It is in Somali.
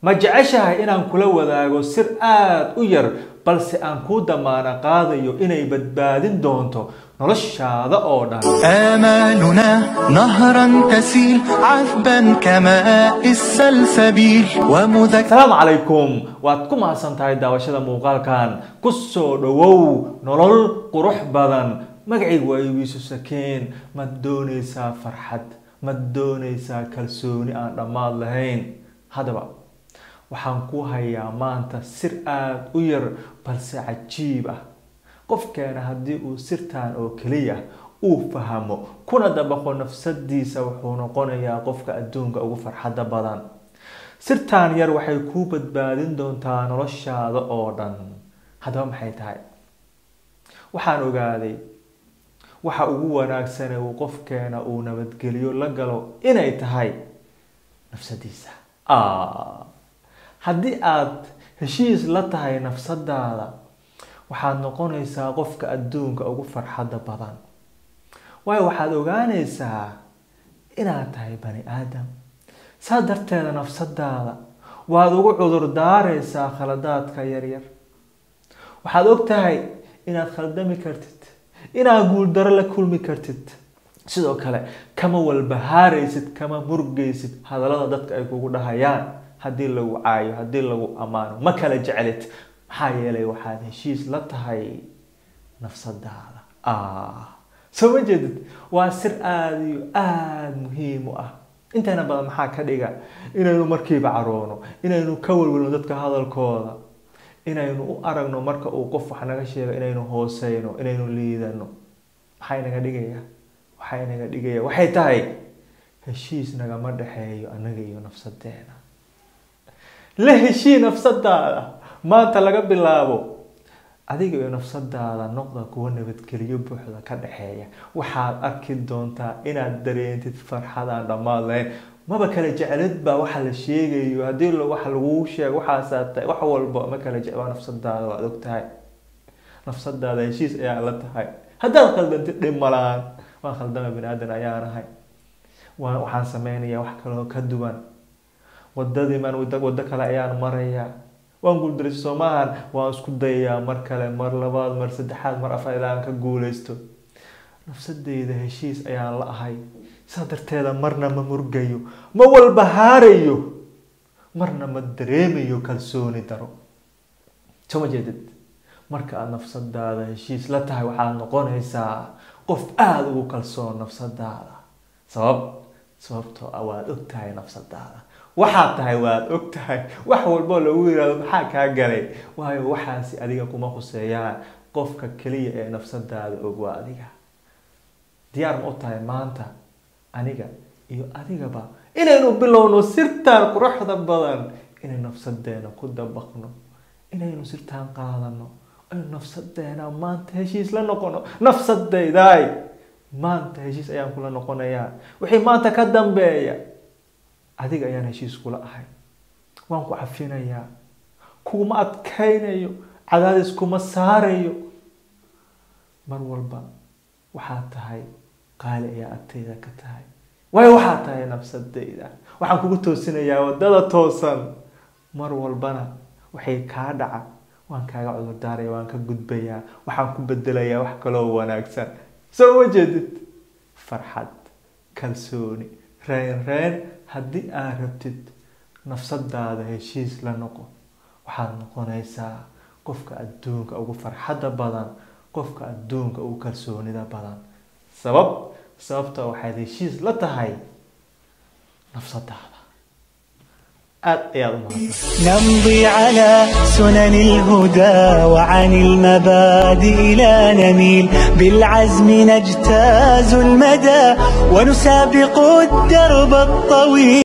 ma jeceshahay inaan kula wadaago sir aada u yar balse aan kuu damaana qaadayo inay badbaadin doonto noloshaada oo dhan آمالنا نهرا تسيل عذبا كماء السلسبيل ومذكرا asalaamu calaykum waad ku mahadsan tahay daawashada muuqaalkan ku soo dhowow nolol qurux badan magacaygu waa iwiisu sakeen ma doonaysaa farxad ma doonaysaa kalsooni aan dhammaad lahayn haddaba waxaan ku hayaa maanta sir aada u yar balse cajiib ah qofkeena haddii uu sirtan oo keliya uu fahmo kuna dabaqo nafsadiisa wuxuu noqonayaa qofka adduunka ugu farxadda badan sirtan yar waxay kuu badbaadin doontaa noloshaada oo dhan haddaba maxay tahay waxaan ogaaday waxa ugu wanaagsane uu qofkeena uu nabadgeliyo la galo inay tahay nafsadiisa haddii aada heshiis la tahay nafsadaada waxaad noqonaysaa qofka adduunka ugu farxadda badan waayo waxaad ogaanaysaa inaad tahay bani aadam saa darteeda nafsadaada waad ugu cudur daaraysaa khaladaadka yaryar waxaad og tahay inaad khaldami kartid inaad guuldaro la kulmi kartid sidoo kale kama walbahaaraysid kama murgaysid hadallada dadka ay kugu dhahayaan haddii lagu caayo haddii lagu ammaano ma kala jeclid maxaa yeelay waxaad heshiis la tahay nafsadaada soo ma jeedid waa sir aada iyo aada muhiim u ah inteena badan maxaa ka dhiga inaynu markiiba caroono inaynu ka walwalno dadka hadalkooda inaynu u aragno marka uu qof wax naga sheego inaynu hooseyno inaynu liidano maxay naga dhigaya waxay naga dhigaya waxay tahay heshiis nagama dhexeeyo annaga iyo nafsadeena la heshii nafsadaada maanta laga bilaabo adiga iyo nafsadaada noqda kuwa nabadgeliyo buuxda ka dhexeeya waxaad arki doontaa inaad dareentid farxadaan dhammaad lahayn maba kala jeclid baa waxa la sheegayo haddii waxa laguu sheego waxaasaa tahay wax walba ma kala jeclaa nafsadaada waad og tahay nafsadaada heshiis ayaa la tahay haddaad khaldantid dhib malaan waan khaldama bani aadan ayaan ahay waa waxaan sameynayaa wax kaloo ka duwan wadadii maan wado kale ayaan marayaa waan guuldaraysa soo maahan waan isku dayayaa mar kale mar labaad mar saddexaad mar afar ilaa aan ka guuleysto nafsadeyda heshiis ayaan la ahay saa darteeda marna ma murgayo ma walbahaarayo marna ma dareemayo kalsooni daro soo ma jeedid marka aada nafsadaada heshiis la tahay waxaad noqonaysaa qof aada ugu kalsoon nafsadaada sabab sababtoo ah waad og tahay nafsadaada waxaad tahay waad og tahay wax walboo lagu yihahdo maxaa kaa galay waayo waxaasi adiga kuma khuseeyaan qofka keliya ee nafsadaada og waa adiga diyaar ma u tahay maanta aniga iyo adigaba inaynu bilowno sirtaan quruxda badan inay nafsadeena ku dabaqno inaynu sirtaan qaadano aynu nafsadeena maanta heshiis la noqono nafsadaydaay maanta heshiis ayaan kula noqonayaa wixii maanta ka dambeeya adiga ayaan heshiis kula ahay waan ku cafinayaa kuma adkaynayo cadaadis kuma saarayo mar walba waxaad tahay qaali ayaa agteyda ka tahay waayo waxaad tahay nafsadayda waxaan kugu toosinayaa wadada toosan mar walbana waxay kaa dhaca waan kaaga cudurdaaraya waan ka gudbayaa waxaan ku bedelayaa wax kaloo wanaagsan soo ma jeedid farxad kalsooni reen reen haddii aad rabtid nafsadaada heshiis la noqo waxaad noqonaysaa qofka adduunka ugu farxadda badan qofka adduunka ugu kalsoonida badan sabab sababta waxaad heshiis la tahay nafsadaada aada ayaad u mahadsan نمضي على سنن الهدى وعن المبادئ لا نميل بالعزم نجتاز المدى ونسابق الدرب الطويل